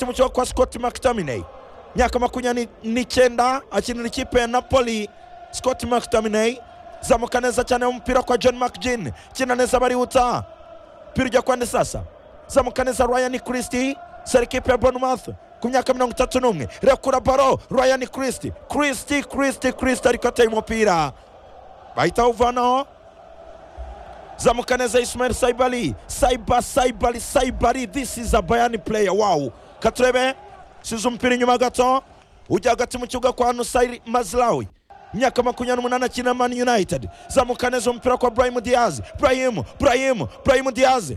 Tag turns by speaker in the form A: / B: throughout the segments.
A: umukinnyi kwa Scott McTominay imyaka makumyabiri n'icyenda akinira ikipe ya Napoli Scott McTominay zamuka neza cyane umupira kwa John McGinn kina neza barihuta umupira ujya kwa sasa zamuka neza Ryan Christie sera ikipe ya Bournemouth ku myaka mirongo itatu n'umwe rekura baro Ryan Christie Christie Christie Christie ariko ateye umupira bahita bawuvanaho zamuka neza Ismail Saibali Saiba Saibali Saibali this is a Bayern player wow katurebe size umupira inyuma gato ujya hagati mu kibuga kwa Nusayir Mazraoui imyaka makumyabiri n'umunani akina Man United zamuka neza umupira kwa Brahim Diaz Brahim Brahim Brahim Diaz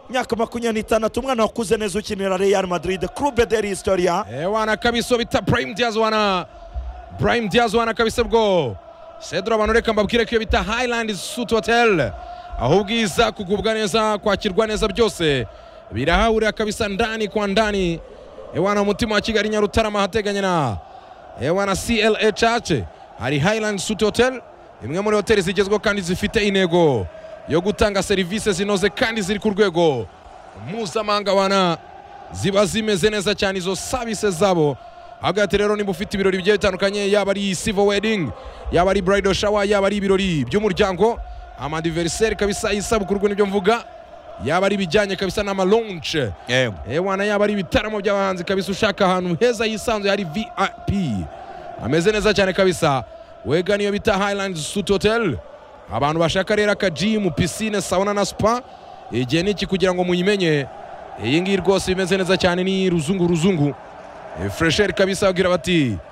A: imyaka makumyabiri n'itandatu umwana wakuze neza ukinira Real Madrid Club de l'Historia
B: Eh, wana kabisa bita Brahim Diaz wana Brahim Diaz wana kabisa bwo Cedro abantu reka mbabwire ko iyo bita Highland Suite Hotel aho ubwiza kugubwa neza kwakirwa neza byose birahahurira kabisa ndani kwa ndani eh, wana umutima wa Kigali Nyarutarama hateganye na eh, wana CLA Church hari Highland Suite Hotel imwe muri hoteli zigezweho kandi zifite intego yo gutanga serivisi zinoze kandi ziri ku rwego mpuzamahanga wana ziba zimeze neza cyane izo services zabo hagati rero niba ufite ibirori bigiye bitandukanye yaba ari civil wedding yaba ari bridal shower yaba ari ibirori by'umuryango amadiveriseri kabisa isabukuru ubwo nibyo mvuga yaba ari ibijyanye kabisa n'amalonce ewana yaba ari ibitaramo by'abahanzi kabisa ushaka ahantu heza yisanzuye hari vip ameze neza cyane kabisa wega niyo bita highland suit hotel abantu bashaka rero akajimu pisine sauna na spa igihe niki kugira ngo muyimenye iyi ngiyi rwose imeze neza cyane ni ruzungu ruzungu fresheri kabisa bagira bati